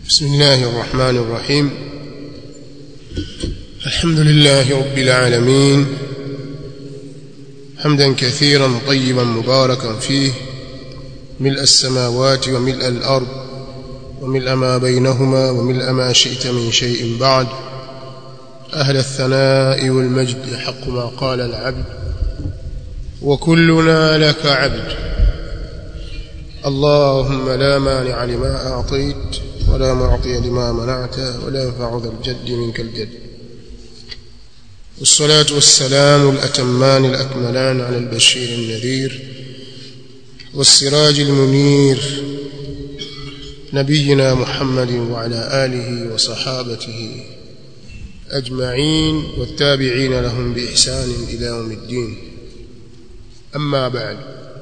بسم الله الرحمن الرحيم الحمد لله رب العالمين حمدا كثيرا طيبا مباركا فيه ملء السماوات وملء الأرض وملء ما بينهما وملء ما شئت من شيء بعد أهل الثناء والمجد حق ما قال العبد وكلنا لك عبد اللهم لا مانع لما أعطيت ولا معطي لما منعت ولا ينفع ذا الجد منك الجد والصلاة والسلام الأتمان الأكملان على البشير النذير والسراج المنير نبينا محمد وعلى آله وصحابته أجمعين والتابعين لهم بإحسان إلى يوم الدين أما بعد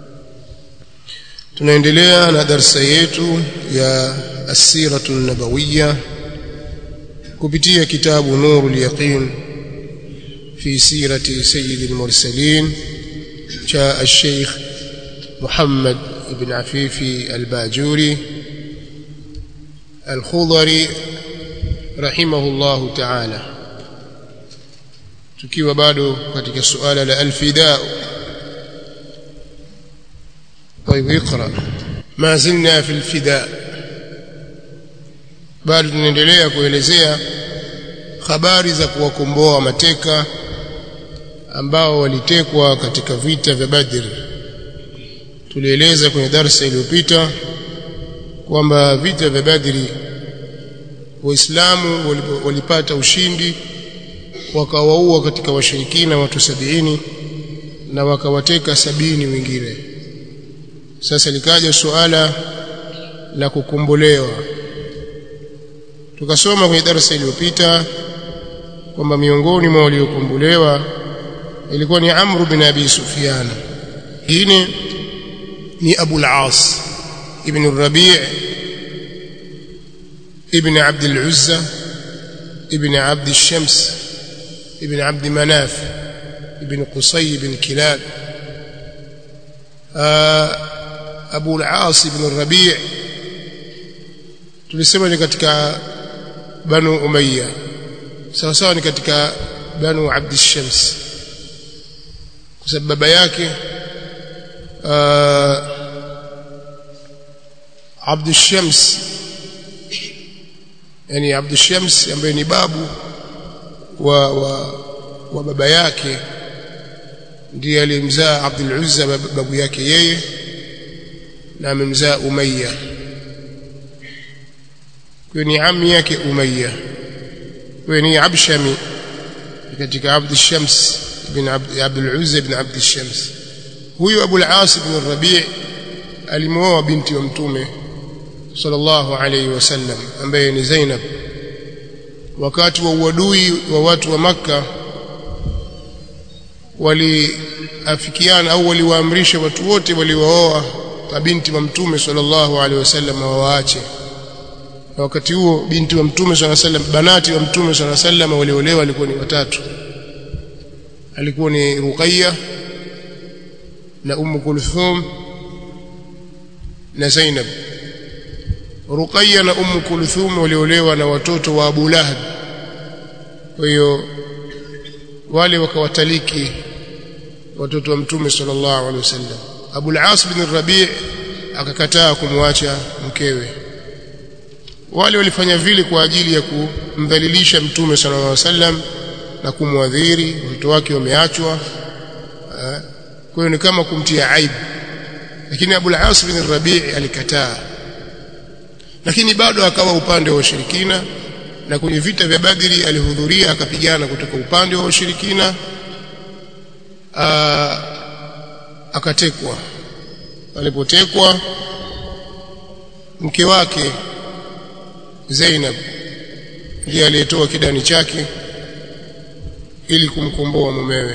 tunaendelea na darsa yetu ya asiratu nabawiya kupitia kitabu nurul yaqin fi sirati sayyid al-mursalin cha al-sheikh Muhammad ibn Afifi al-Bajuri al-Khudari rahimahullahu ta'ala tukiwa bado katika suala la al-fida طيب اقرا ما زلنا في الفداء bado tunaendelea kuelezea habari za kuwakomboa mateka ambao walitekwa katika vita vya Badr tulieleza kwenye darasa iliyopita kwamba vita vya Badri waislamu walipata ushindi wakawaua katika washirikina watu sabini na wakawateka sabini wengine sasa likaja suala la kukombolewa tukasoma kwenye darasa iliyopita kwamba miongoni mwa waliokombolewa ilikuwa ni Amr bin Abi Sufyan hine ni Abu al-As ibn Rabi' ibn Abd al-Uzza ibn Abd al-Shams ibn Abd Manaf ibn Qusay ibn Kilab Abu al-As ibn Rabi' tulisema ni katika Banu Umayya sawa sawa ni katika Banu Abd shams kwa sababu baba yake Abd shams yani Abd shams ambaye ni babu wa wa, wa baba yake ndiye alimzaa Abdul Uzza babu yake yeye na amemzaa Umayya kwa ni ami yake Umayya kwa ni Abshami katika Abd Shams ibn Abdul Uzza ibn Abd Shams huyu Abu al-As ibn Rabi' alimwoa binti wa mtume sallallahu alayhi wasallam ambaye ni Zainab wakati wa uadui wa watu wa Makka waliafikiana au waliwaamrisha watu wote waliooa mabinti wa mtume sallallahu alaihi wasallam wawaache na wakati huo binti wa mtume sallallahu alaihi wasallam banati wa mtume sallallahu alaihi wasallam waliolewa walikuwa ni watatu alikuwa ni Ruqayya na Ummu Kulthum na Zainab Ruqayya na Ummu Kulthum waliolewa na watoto wa Abu Lahab kwa hiyo wale wakawataliki watoto wa mtume sallallahu alaihi wasallam Abu al-As bin Rabi' akakataa kumwacha mkewe wale walifanya vile kwa ajili ya kumdhalilisha mtume sallallahu alaihi wasallam na kumwadhiri watoto wake wameachwa kwa hiyo ni kama kumtia aibu lakini Abu al-As bin Rabi' alikataa lakini bado akawa upande wa ushirikina na kwenye vita vya Badri alihudhuria akapigana kutoka upande wa ushirikina akatekwa alipotekwa mke wake Zainab ndiye aliyetoa kidani chake ili kumkomboa mumewe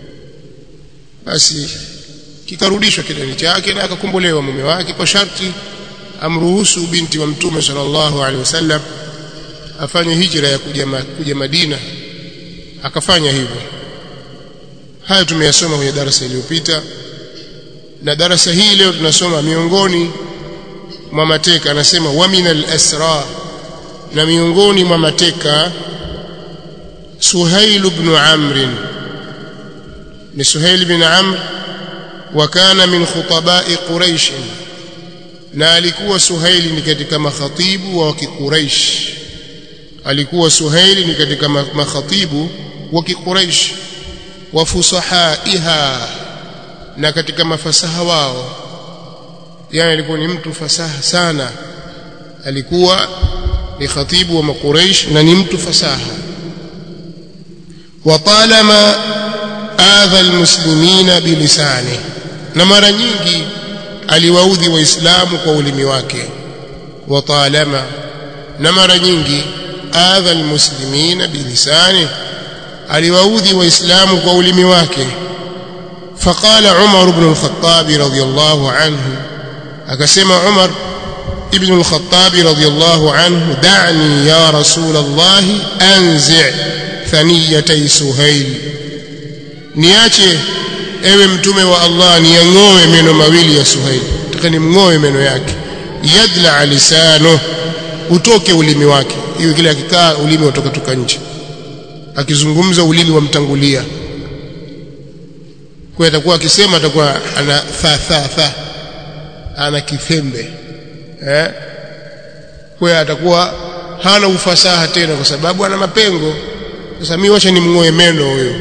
basi kikarudishwa kidani chake na akakombolewa mume wake kwa sharti amruhusu binti wa mtume sallallahu alaihi wasallam afanye hijra ya kuja, kuja Madina akafanya hivyo haya tumeyasoma kwenye darasa iliyopita na darasa hii leo tunasoma miongoni mwa mateka anasema wa minal asra na miongoni mwa mateka Suhail ibn Amr ni Suhail ibn Amr wa kana min khutaba'i Quraish na alikuwa Suhaili ni katika makhatibu wa Quraish alikuwa Suhaili ni katika makhatibu wa Quraish wa fusahaiha na katika mafasaha wao yani alikuwa ni mtu fasaha sana alikuwa ni khatibu wa Quraish na ni mtu fasaha watalama adha almuslimina bilisani na mara nyingi aliwaudhi waislamu kwa ulimi wake watalama na mara nyingi adha almuslimina bilisani aliwaudhi waislamu kwa ulimi wake فقال عمر بن الخطاب رضي الله عنه akasema عمر ابن الخطاب رضي الله عنه دعني يا رسول الله انزع ثنيتي سهيل niache ewe mtume wa Allah niang'oe meno mawili ya Suhail nataka nimng'oe meno yake yadla lisano utoke ulimi wake hiyo kile akikaa ulimi utoka toka nje akizungumza ulimi wamtangulia kwa atakuwa akisema atakuwa ana tha tha tha ana kifembe eh kwa atakuwa hana ufasaha tena kwa sababu ana mapengo sasa mimi wacha nimng'oe meno huyo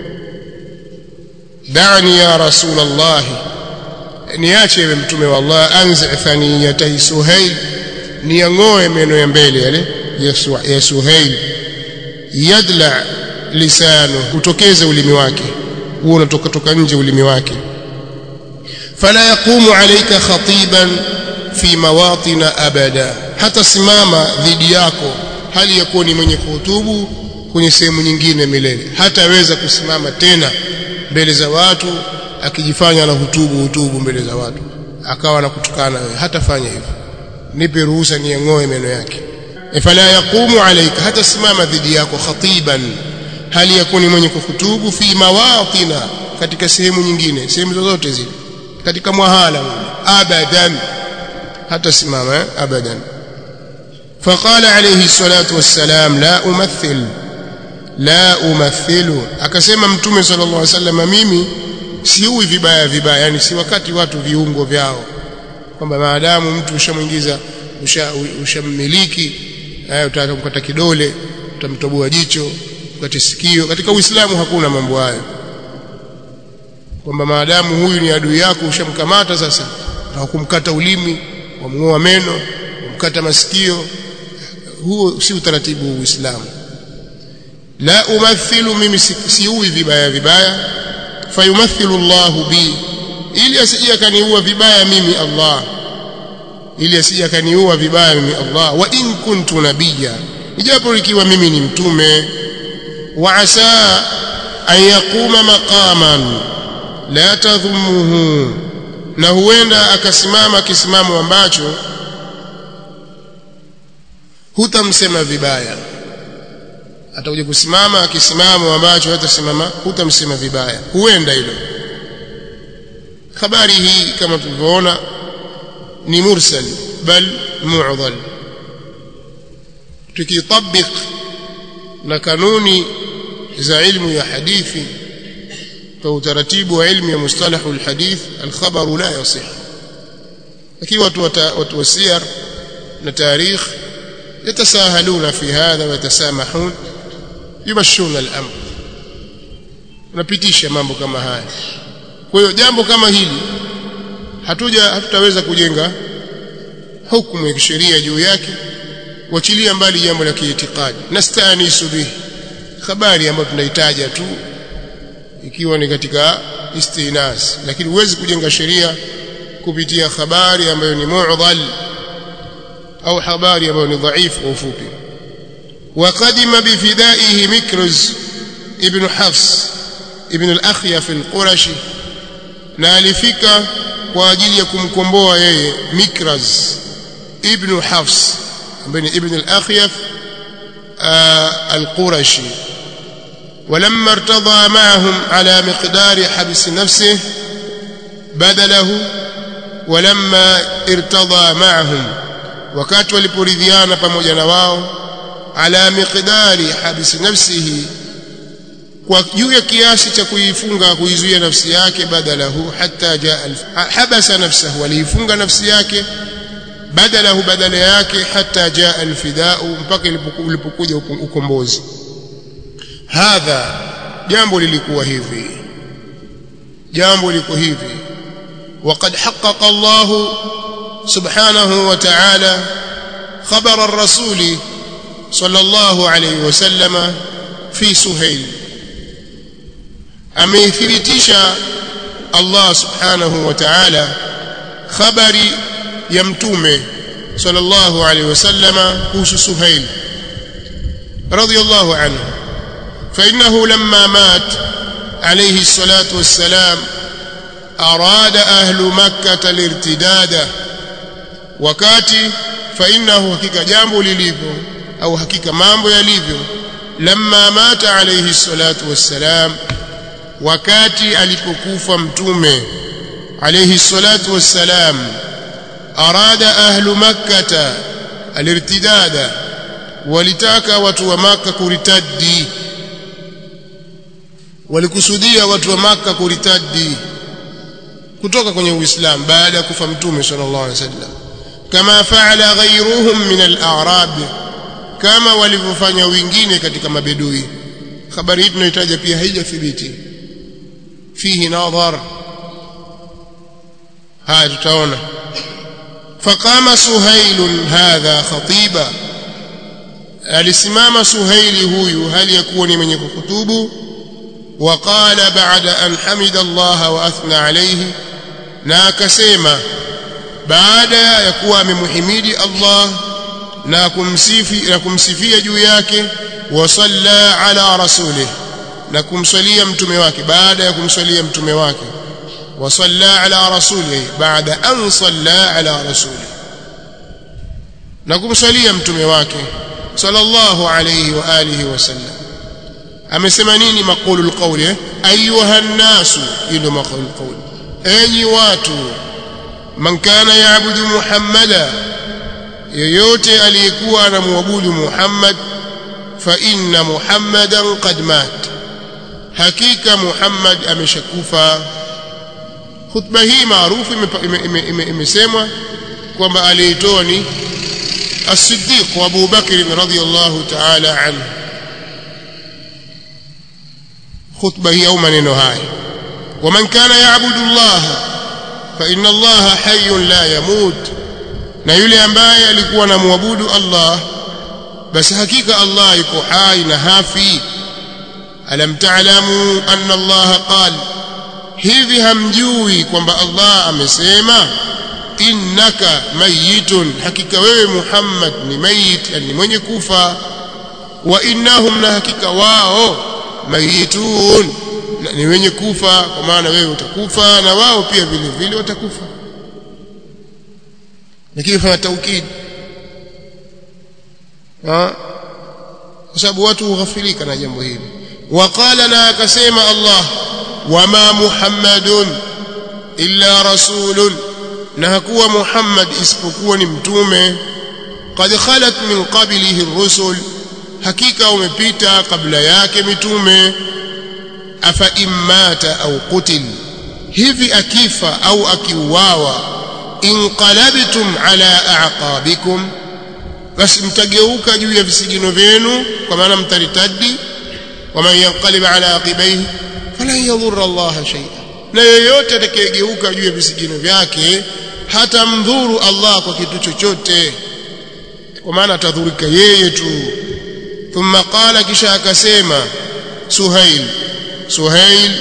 dani ya rasul allah niache ewe mtume wa Allah anzi thaniyatay suhail niang'oe meno ya mbele yale ya suhail yadla lisano utokeze ulimi wake huo unatoka toka nje ulimi wake fala yaqumu alayka khatiban fi mawatin abada hata simama dhidi yako hali ya kuwa ni mwenye kuhutubu kwenye sehemu nyingine milele hataweza kusimama tena mbele za watu akijifanya na hutubu hutubu mbele za watu akawa anakutukana wewe hatafanya hivyo nipe ruhusa niang'oe meno yake fala yaqumu alayka hata simama dhidi yako khatiban hali yakuni mwenye kuhutubu fi mawatina katika sehemu nyingine sehemu zozote zile katika mwahala abadan hata simama eh? abadan فقال عليه الصلاة والسلام لا أمثل لا أمثل akasema mtume صلى الله عليه وسلم mimi siui vibaya vibaya yani si wakati watu viungo vyao kwamba maadamu mtu ushamuingiza ushammiliki usha utataka kukata kidole utamtoboa jicho ukate sikio katika uislamu hakuna mambo hayo kwamba maadamu huyu ni adui yako ushamkamata sasa na kumkata ulimi wamngoa meno kumkata masikio huo si utaratibu wa Uislamu la umathilu mimi siui vibaya vibaya fayumathilu Allah bi ili asije akaniua vibaya mimi Allah ili asije akaniua vibaya mimi Allah wa in kuntu nabiyya ijapo ikiwa mimi ni mtume wa asa an yaquma maqaman la tadhumuhu na huenda akasimama kisimamo ambacho hutamsema vibaya atakuja kusimama kisimamo ambacho hatasimama hutamsema vibaya huenda hilo habari hii kama tulivyoona ni mursal bal mu'dhal tukitabik na kanuni za ilmu ya hadithi kwa utaratibu wa ilmu ya mustalahu alhadith alkhabaru la yasih lakini watu watu wasiyar na tarikh يتساهلون في هذا ويتسامحون يمشون الامر unapitisha mambo kama haya kwa hiyo jambo kama hili hatuja hatutaweza kujenga hukumu ya kisheria juu yake kuachilia mbali jambo la kiitikadi nastanisu bihi habari ambayo tunahitaja tu ikiwa ni katika istinas lakini huwezi kujenga sheria kupitia habari ambayo ni mu'dhal au habari ambayo ni dhaifu kwa ufupi وقدم بفدائه مكرز ابن حفص ابن الأخيف القرشي na alifika kwa ajili ya kumkomboa yeye Mikraz ibn Hafs ambaye ni ibn al-Akhyaf al-Qurashi ولما ارتضى معهم على مقدار حبس نفسه بدله ولما ارتضى معهم wakati waliporidhiana pamoja na wao ala miqdari habisi nafsihi kwa juu ya kiasi cha kuifunga kuizuia nafsi yake badalahu hatta jaa habasa nafsahu aliifunga nafsi yake badalahu badala yake hatta jaa alfidau mpaka ulipokuja ukombozi hadha jambo lilikuwa hivi jambo liko hivi وقد حقق الله سبحانه وتعالى خبر الرسول صلى الله عليه وسلم في سهيل ameithibitisha Allah subhanahu wa ta'ala khabari ya mtume sallallahu alayhi wasallama kuhusu Suhail radiyallahu anhu fa innahu lamma mat alayhi salatu wassalam arada ahlu makkah alirtidada wakati fa innahu hakika jambo lilivyo au hakika mambo yalivyo lamma mata alayhi salatu wassalam wakati alipokufa mtume alayhi salatu wassalam arada ahlu makkata alirtidada walitaka watu wa maka kuritadi walikusudia watu wa maka kuritadi kutoka kwenye uislamu baada ya kufa mtume sallallahu alaihi wasallam kama faala ghayruhum min al-a'rab kama walivyofanya wengine katika mabedui habari hii tunahitaji pia haijathibiti فيه نظر هذا تتعون فقام سهيل هذا خطيبا alisimama suhaili huyu hali ya kuwa ni mwenye kuhutubu waqala baada an hamida allaha wa athna alayhi na akasema baada ya kuwa amemhimidi allah na kumsifi na kumsifia juu yake wa salla ala rasulih na kumswalia mtume wake baada ya kumswalia mtume wake wa salla ala rasulihi baada an salla ala rasulihi na kumswalia mtume wake sallallahu alayhi wa alihi wasallam amesema nini maqulu alqawli ayuha an-nasu ndio maqulu alqawli enyi watu man kana yaabudu muhammada yeyote aliyekuwa anamwabudu muhammad fa inna muhammadan qad mat hakika Muhammad ameshakufa khutba hii maarufu imesemwa kwamba aliitoa ni as-Siddiq Abu Bakr radhiyallahu ta'ala anhu khutba hii au maneno haya ومن كان يعبد الله فإن الله حي لا يموت na yule ambaye alikuwa anamwabudu Allah basi hakika Allah yuko hai na hafi alam ta'lamu anna Allah qal hivi hamjui kwamba Allah amesema innaka mayitun hakika wewe Muhammad ni mayit yani mwenye kufa wa innahum na hakika wao mayitun ni wenye kufa kwa maana wewe utakufa na wao pia vile vile watakufa lakini fanya taukid kwa sababu watu hughafilika na jambo hili وقال لا كسيما الله وما محمد إلا رسول نهكوا محمد اسبقوا نمتومه قد خلت من قبله الرسل حقيقة ومبيتا قبل ياك متومه أفإن مات أو قتل hivi akifa au akiuawa inqalabtum ala a'qabikum basi mtageuka juu ya visigino vyenu kwa maana mtaritadi waman yanqalib ala aqibaihi falan yadhurra Allah shay'a na yeyote atakayegeuka juu ya visigino vyake hata mdhuru Allah kwa kitu chochote kwa maana atadhurika yeye tu thumma qala kisha akasema Suhail Suhail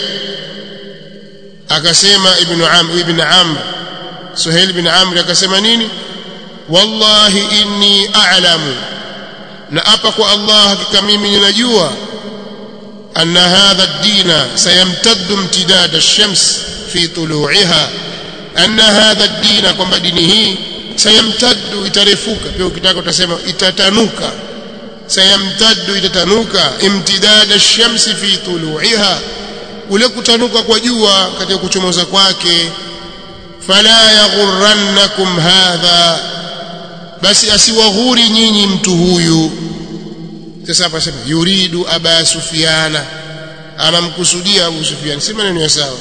akasema ibn Amr ibn Amr Suhail ibn Amr akasema nini wallahi inni a'lamu na apa kwa Allah hakika mimi ninajua أن هذا الدين سيمتد امتداد الشمس في طلوعها أن هذا الدين كما دينه سيمتد itarefuka pia ukitaka utasema itatanuka sayamtaddu itatanuka imtidad ash-shams fi tulu'iha ule kutanuka kwa jua katika kuchomoza kwake fala yaghurrannakum hadha basi asiwaghuri nyinyi mtu huyu sasa hapa sema yuridu aba sufiana anamkusudia abu sufian si maneno ya sawa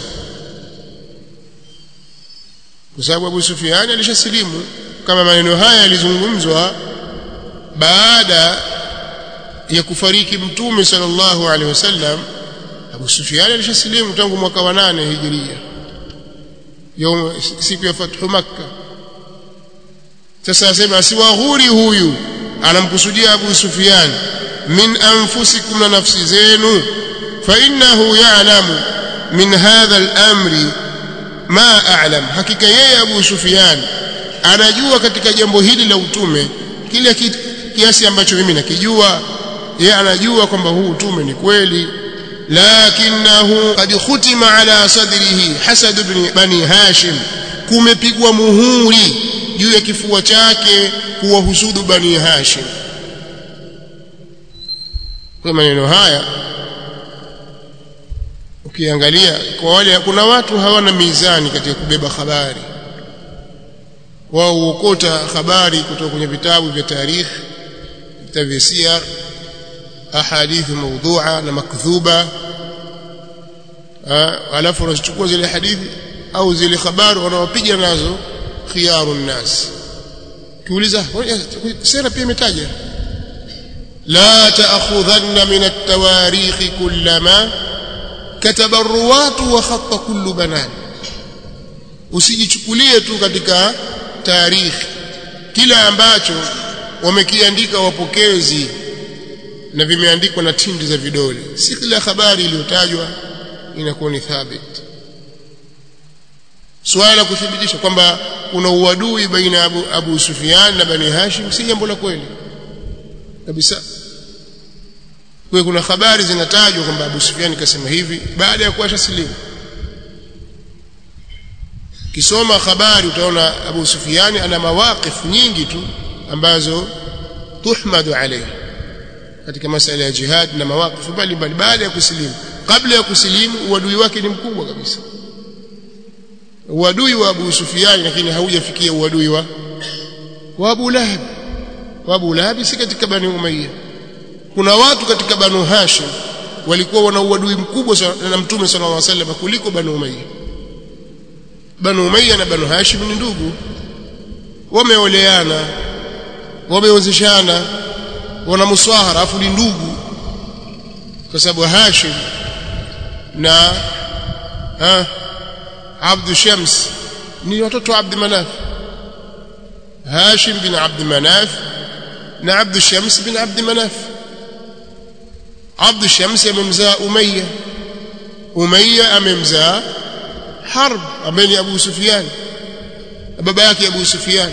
kwa sababu abu sufiani alishasilimu kama maneno haya yalizungumzwa baada ya kufariki mtume sallallahu alaihi wasallam Abu Sufyan alishasilimu tangu mwaka wa nane hijiria yom siku ya fathu makka sasa asema asiwaghuri huyu anamkusudia Abu Sufyan min anfusikum na nafsi zenu fa innahu ya'lamu min hadha al-amri ma a'lam hakika yeye Abu Sufyan anajua katika jambo hili la utume kile kiasi ambacho mimi nakijua yeye anajua kwamba huu utume ni kweli lakinahu qad khutima ala sadrihi hasad ibn bani hashim kumepigwa muhuri juu ya kifua chake kuwahusudu bani hashim kwa maneno haya ukiangalia kwa wale kuna watu hawana mizani katika kubeba habari wao huokota habari kutoka kwenye vitabu vya tarikh vitabu vya siyar ahadithi mawdhu'a na makdhuba alafu wanachukua zile hadithi au zile habari wanaopiga nazo khiyaru nnas kiuliza sera pia imetaja la ta'khudhanna min at-tawarikh kullama kataba ar-ruwat wa khatta kullu banan usijichukulie tu katika tarikhi kila ambacho wamekiandika wapokezi na vimeandikwa na tindi za vidole si kila habari iliyotajwa inakuwa ni thabit swala la kuthibitisha kwamba kuna uadui baina Abu, Abu Sufyan na Bani Hashim si jambo la kweli kabisa kwa kuna habari zinatajwa kwamba Abu Sufyan kasema hivi baada ya kuasha silimu kisoma habari utaona Abu Sufyan ana mawaqif nyingi tu ambazo tuhmadu alayhi katika masala ya jihad na mawaqif mbalimbali baada ya kusilimu kabla ya kusilimu uadui wake ni mkubwa kabisa uadui wa Abu Sufyan lakini haujafikia uadui wa wa Abu Lahab wa Abu Lahab si katika Bani Umayya kuna watu katika Banu Hashim walikuwa wana uadui mkubwa na Mtume sallallahu alaihi wasallam kuliko Banu Umayya Banu Umayya na Banu Hashim ni ndugu wameoleana wameozeshana wana muswahara afu ni ndugu kwa sababu Hashim na ha, Abdu Shams ni watoto wa Abd Manaf Hashim bin Abd Manaf na Abdu Shams bin Abd Manaf Abdu Shams amemzaa Umayya Umayya amemzaa Harb ambaye ni Abu Sufyan baba yake Abu Sufyan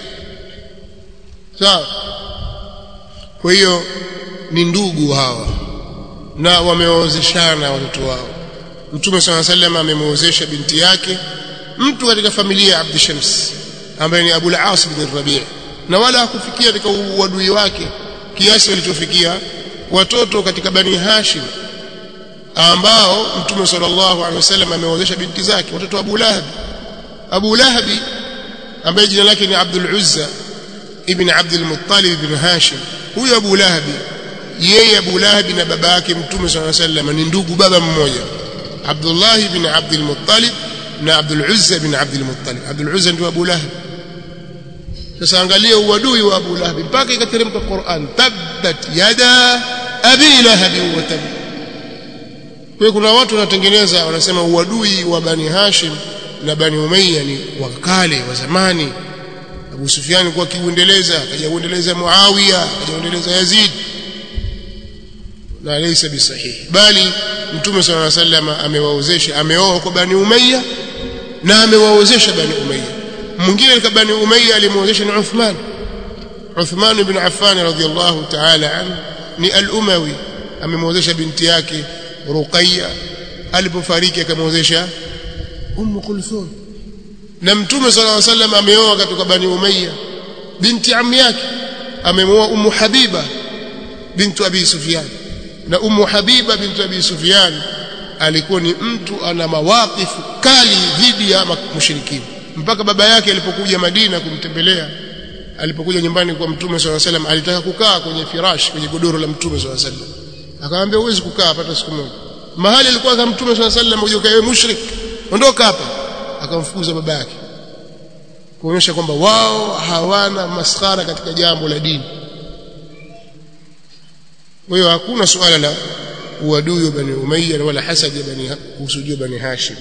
sawa kwa hiyo ni ndugu hawa na wameozeshana watoto wao Mtume صلى الله عليه وسلم amemwozesha binti yake mtu katika familia ya Abd Shams ambaye ni Abu al-As bin Rabi' na wala hakufikia katika uadui wake kiasi walichofikia watoto katika Bani Hashim ambao Mtume sallallahu alaihi wasallam amewezesha binti zake watoto wa Abu Lahab Abu Lahab ambaye jina lake ni Abdul Uzza ibn Abdul Muttalib ibn Hashim huyo Abu Lahab yeye Abu Lahab na baba yake Mtume sallallahu alaihi wasallam ni ndugu baba mmoja Abdullah ibn Abdul Muttalib na Abdul Uzza ibn Abdul Muttalib Abdul Uzza ndio Abu Lahab sasa angalia uadui wa Abu Lahab mpaka ikateremka Qur'an tabbat yada abi lahab wa tab kwa kuna watu wanatengeneza wanasema uadui wa Bani Hashim na Bani Umayya ni wa kale wa zamani Abu Sufyan kwa kiuendeleza akaja kuendeleza Muawiya akaja kuendeleza Yazid na laysa bisahihi bali Mtume صلى الله عليه وسلم amewaozesha ameoa kwa Bani Umayya na amewaozesha Bani Umayya mwingine katika Bani Umayya alimuozesha ni Uthman Uthman ibn Affan radhiyallahu ta'ala anhu ni al-Umawi amemuozesha binti yake Ruqayya alipofariki akamwozesha Umm Kulthum na Mtume صلى الله عليه وسلم ameoa kutoka Bani Umayya binti ammi yake amemuoa Ummu Habiba bintu Abi Sufyan na Ummu Habiba bintu Abi Sufyan alikuwa ni mtu ana mawaqifu kali dhidi ya mushrikini mpaka baba yake alipokuja Madina kumtembelea alipokuja nyumbani kwa mtume swalla salam alitaka kukaa kwenye firash kwenye godoro la mtume swalla salam akamwambia huwezi kukaa hapa siku moja mahali alikuwa kama mtume swalla salam uje ukae mushrik ondoka hapa akamfukuza baba yake kuonyesha kwamba wao hawana maskhara katika jambo la dini kwa hiyo hakuna suala la uadui wa bani umayya wala hasad ya bani kusudio bani hashim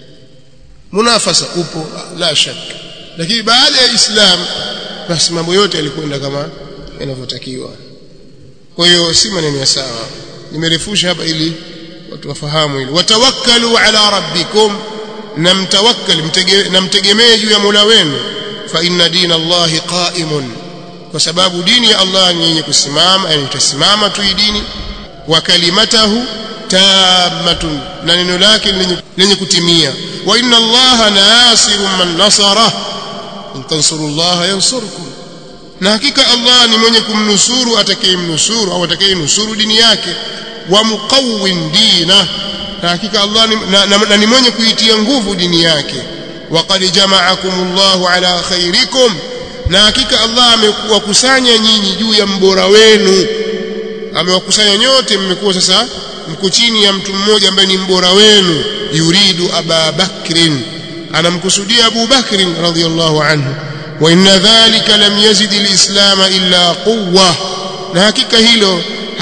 munafasa upo la shaka lakini baada ya islam basi mambo yote yalikwenda kama yanavyotakiwa kwa hiyo si maneno ya sawa nimerefusha hapa ili watu wafahamu hili watawakkalu ala rabbikum na mtawakkal na mtegemee juu ya Mola wenu fa inna dina Allahi qa'imun kwa sababu dini ya Allah ni yenye kusimama yani itasimama tu dini wa kalimatahu tammatun na neno lake lenye kutimia wa inna Allaha nasirun man nasara in tansurullaha yansurkum na hakika Allah ni mwenye kumnusuru atakayemnusuru au atakayenusuru dini yake wa muqawwin dina na hakika Allah ni, na, na, na ni mwenye kuitia nguvu dini yake waqad jama'akumullahu ala khairikum na hakika Allah amewakusanya nyinyi juu ya mbora wenu amewakusanya nyote mmekuwa sasa mko chini ya mtu mmoja ambaye ni mbora wenu yuridu aba bakrin anamkusudia Abu Bakr radhiyallahu anhu wa inna dhalika lam yazid alislam illa quwwa na hakika hilo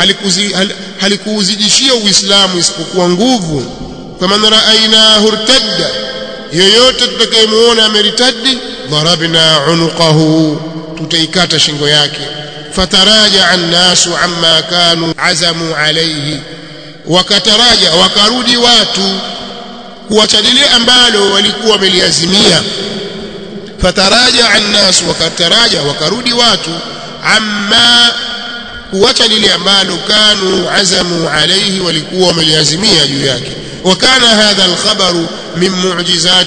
halikuuzidishia uislamu isipokuwa nguvu faman ra'aynahu irtadda yoyote tutakayemuona ameritadi darabna unuqahu tutaikata shingo yake fataraja annasu amma kanu azamu alayhi wakataraja wakarudi watu kuacha lile ambalo walikuwa wameliazimia fataraja annasu wakataraja wakarudi watu amma kuacha lile ambalo kanu azamu alayhi walikuwa wameliazimia juu yake وكان هذا الخبر من معجزات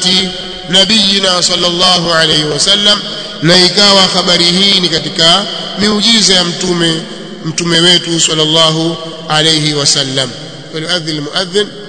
نبينا صلى الله عليه وسلم na ikawa habari hii ni katika miujiza ya mtume mtume wetu sallallahu alayhi wasallam falyuadhin almuadhin